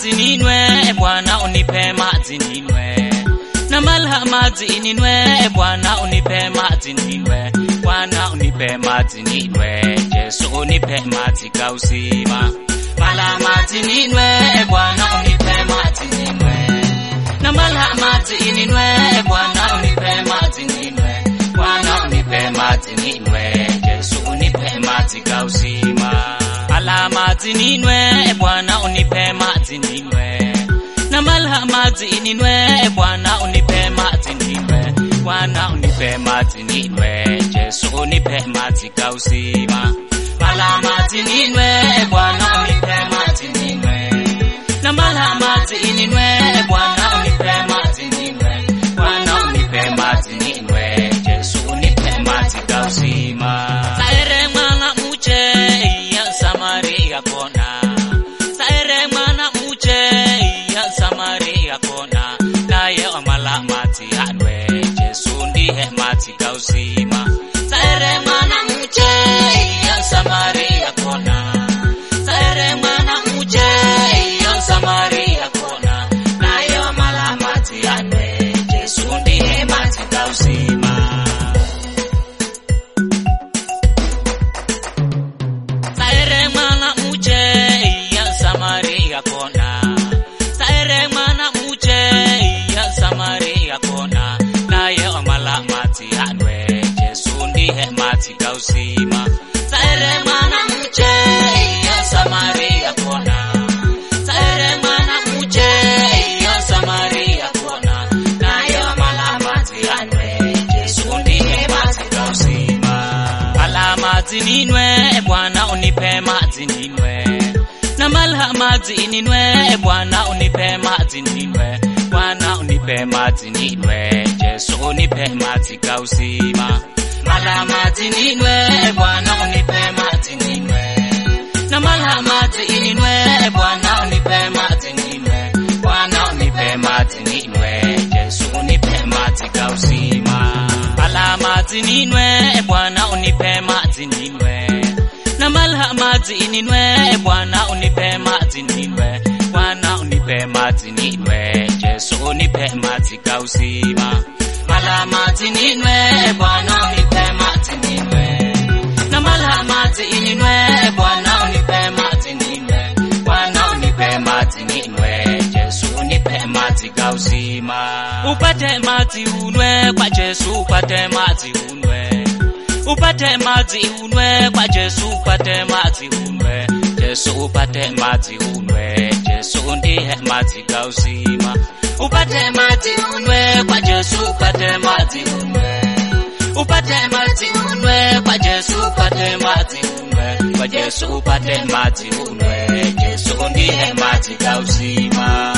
maji ninywe, e Bwana unipe maji ninywe. Na malha maji ninywe, e Bwana unipe maji ninywe. Bwana unipe maji ninywe, Yesu unipe maji ka uzima. Malha maji ninywe, e Bwana unipe maji ninywe. Na malha maji ninywe, e Bwana unipe maji ninywe. Bwana unipe maji ninywe, Yesu unipe maji ka uzima. Ala maji ninywe, e Bwana unipe maji ninywe. Na malha maji ninywe, e Bwana unipe maji ninywe. Bwana unipe maji ninywe, Yesu unipe maji ka uzima. Mala maji ninywe, e Bwana unipe maji ninywe. Na malha maji ninywe, e Bwana unipe maji ninywe. Bwana unipe maji ninywe, Yesu unipe maji ka uzima. Saere mwana muche ya Samaria kona. Saere mwana muche ya Samaria kona. Naye amala maji anwe, Yesu ndiye maji ka uzima. Saere mwana muche ya Samaria kona. Saere mwana muche ya Samaria kona. Naye amala maji anwe, Yesu ndiye maji ka uzima. Saere mwana muche ya Samaria kona. Saere mwana muche ya Samaria kona. Naye amala maji anwe, Yesu ndiye maji ka uzima. Saere mwana muche ya Samaria kona. Saere mwana muche ya Samaria kona. Naye amala maji anwe, Yesu ndiye maji ka uzima. Ala maji ninywe, e Bwana unipe maji ninywe. Na malha maji ninywe, e Bwana unipe maji ninywe. Bwana unipe maji ninywe, Yesu unipe maji ka uzima. Mala maji ninywe, e Bwana unipe maji ninywe. Na malha maji ninywe, e Bwana unipe maji ninywe. Bwana unipe maji ninywe, Yesu unipe maji ka uzima. Ala maji ninywe, e Bwana unipe maji ninywe. Na malha maji ninywe, e Bwana unipe maji ninywe. Bwana unipe maji ninywe, Yesu unipe maji ka uzima. Mala maji ninywe, e Bwana unipe maji ninywe. Na malha maji ninywe, e Bwana unipe maji ninywe. Bwana unipe maji ninywe, Yesu unipe maji ka uzima. Upate maji unwe kwa Yesu, upate maji unwe. Upate maji unwe kwa Yesu, upate maji unwe. Yesu upate maji unwe, Yesu ndiye maji ka uzima. Upate maji unwe kwa Yesu, upate maji unwe. Upate maji unwe kwa Yesu, upate maji unwe. Kwa Yesu upate maji unwe, Yesu ndiye maji ka uzima.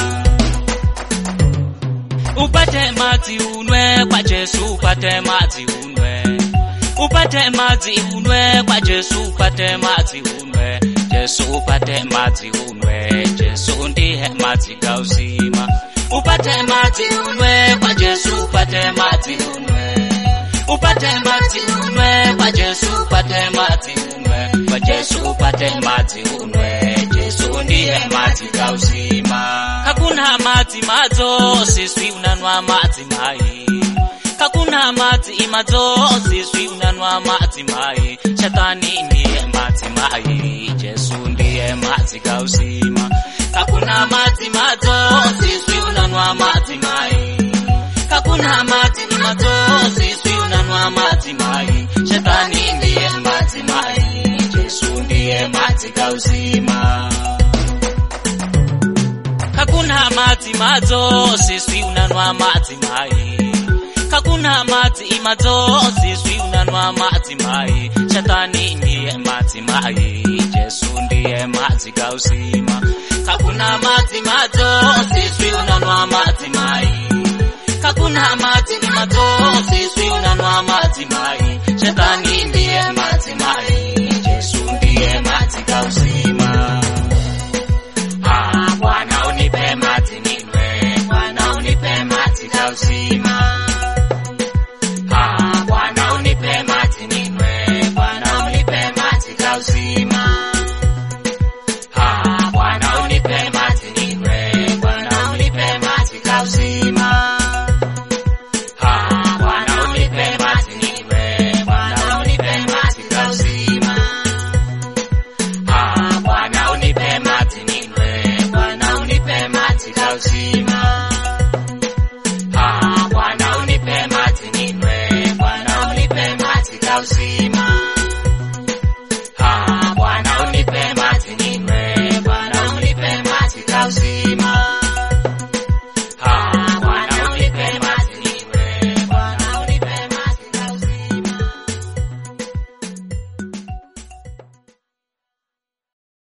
Upate maji unwe kwa Yesu, upate maji unwe. Upate maji unwe kwa Yesu, upate maji unwe. Yesu upate maji unwe, Yesu ndiye maji ka uzima. Upate maji unwe kwa Yesu, upate maji unwe. Upate maji unwe kwa Yesu, upate maji unwe. Kwa Yesu upate maji unwe, Yesu ndiye maji ka uzima. Hakuna maji mazo, sisi unanwa maji mai. Hakuna maji mazo, sisi unanwa maji mai. Shetani ndiye maji mai, Yesu ndiye maji ka uzima. Hakuna maji mazo, sisi unanwa maji mai. Hakuna maji mazo, sisi unanwa maji mai. Shetani ndiye maji mai, Yesu ndiye maji ka uzima. Hakuna maji mazo, sisi unanwa maji mai. Hakuna maji mazo, sisi unanwa maji mai. Shetani ndiye maji mai, Yesu ndiye maji ka uzima. Hakuna maji mazo, sisi unanwa maji mai. Hakuna maji mazo, sisi unanwa maji mai. Shetani ndiye maji mai, Yesu ndiye maji ka uzima. Ah, Bwana unipe maji ninywe, Bwana unipe maji ka uzima. Ah, Bwana unipe maji ninywe, Bwana unipe maji ka uzima. Ah, Bwana unipe maji ninywe, uzima